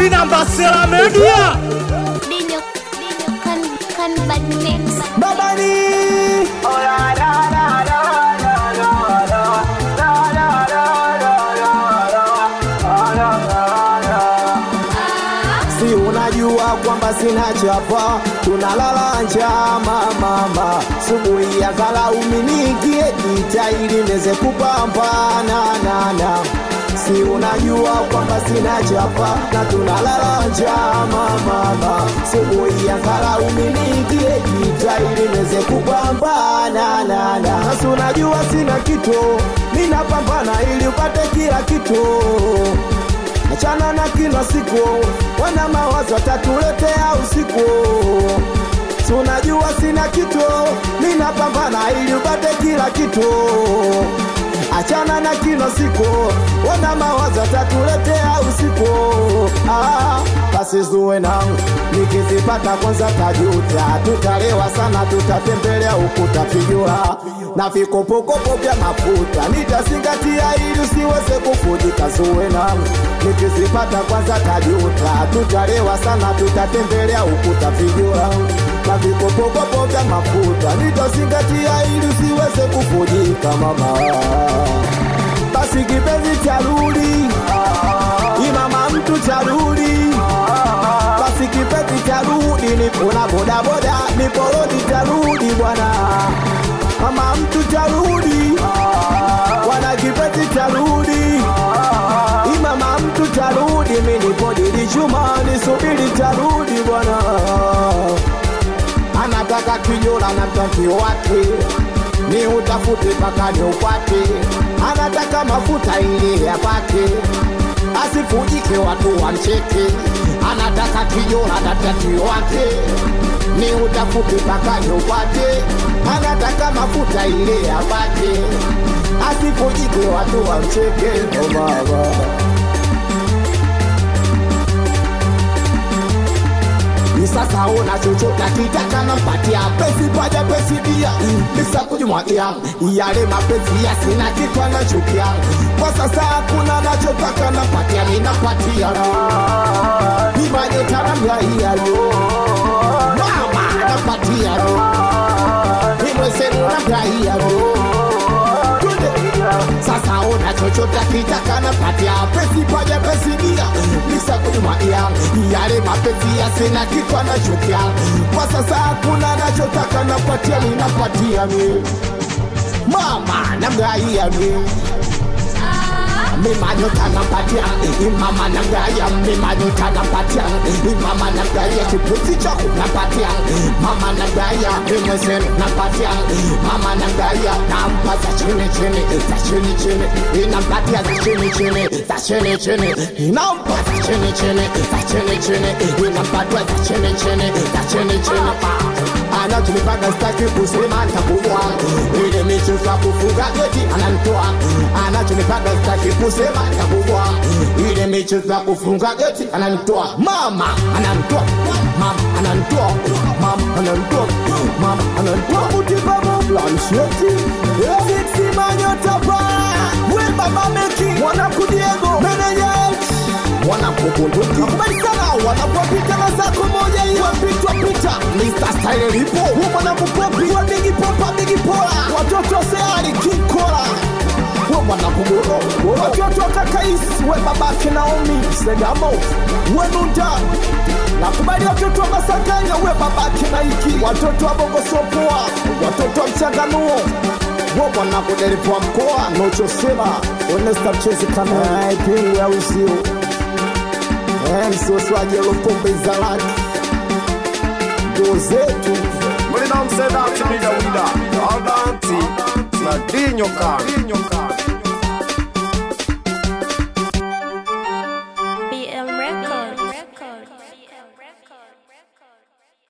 Inamba Sela Media. Dinyo, dinyo kan kan bad mix. Babani. Si unajua kwamba sina chapa, tunalala njaa mama, subuhi ya kala uminikie jita ili neze kupambana na na Si unajua kwamba sina chapa na tunalala njaa mama, subuhi ya kala uminikie jita ili neze kupambana na na Sasa unajua sina kitu, ninapambana ili upate kila kitu achana na kila siku, wana mawazo watatuletea usiku. Si unajua sina kitu, ninapambana ili upate kila kitu. Achana na kila siku, wana mawazo watatuletea usiku. Ah, basi zuwe nangu nikizipata kwanza tajuta, tutalewa sana, tutatembelea ukuta fijua na vikopokopo vya mafuta nitazingatia ili usiweze kufujika. Zuwe nangu nikizipata kwanza tajuta, tutalewa sana, tutatembelea ukuta fijua na vikopokopo vya mafuta nitazingatia ili usiweze kufujika mama. Basi kipenzi charudi, imama mtu charudi, basi kipenzi charudi, nipo na bodaboda, nipo rodi tarudi bwana, mama mtu tarudi, bwana kipenzi tarudi, imama mtu tarudi, mimi nipo dili chuma, nisubiri tarudi bwana anataka kijola na mtanki wake ni utafute mpaka ni upate anataka mafuta ili yapate asifujike watu wamcheke anataka kijola na mtanki wake ni utafute mpaka ni upate anataka mafuta ili yapate asifujike watu wamcheke oh baba Ni sasa una chochote akitaka nampatia pesi paja pesi dia bisa kujimwagia yale mapenzi ya sina kitu anachukia kwa sasa hakuna nachotaka nampatia ninapatia imanyota namlaia mama nampatia imwesenu namlaia sasa ona chochote akitaka napatia pesi paja pesi dia bisa kujimwagia yale mapenzi ya sina kitu anachukia kwa sasa hakuna nachotaka napatia ninapatia mi mama namgaia mi mimanyota nampatia imama nagaya mimanyota nampatia imama nagaya kiputi chako nampatia mama nagaya mimwezenu nampatia mama nagaya nampa za chini chini za chini chini inampatia za chini chini za chini chini inampa za chini chini za chini chini inampatia za chini chini za chini chini anachonipaga staki kusema ntakubwa ile michezo ya kufunga geti ananitoa anachonipaga staki kusema ntakubwa ile michezo ya kufunga geti ananitoa mama ananitoa mama ananitoa mama ananitoa mama ananitoa kutibabu plansheti siksi manyotapa we baba meki mwanakudiego meneja wanapokunduki kubali sana wanapopita na zako moja hiyo wapitwa pita Mr. Style lipo huo mwanakupopi wa bigi popa bigi pola watoto seari kikola huo mwanakugoro watoto kakais we babake Naomi Segamo we Nunda nakubali watoto wa Masakanya we babake Naiki watoto wa Bongo Sopoa watoto wa Mchanganuo wo mwanakudelipwa mkoa nochosema onesta mchezi kama ipingu ya uzio msoswaji alopombe zalaki ndo zetu Mulina mseda chimida wida Aldanti na dinyo kan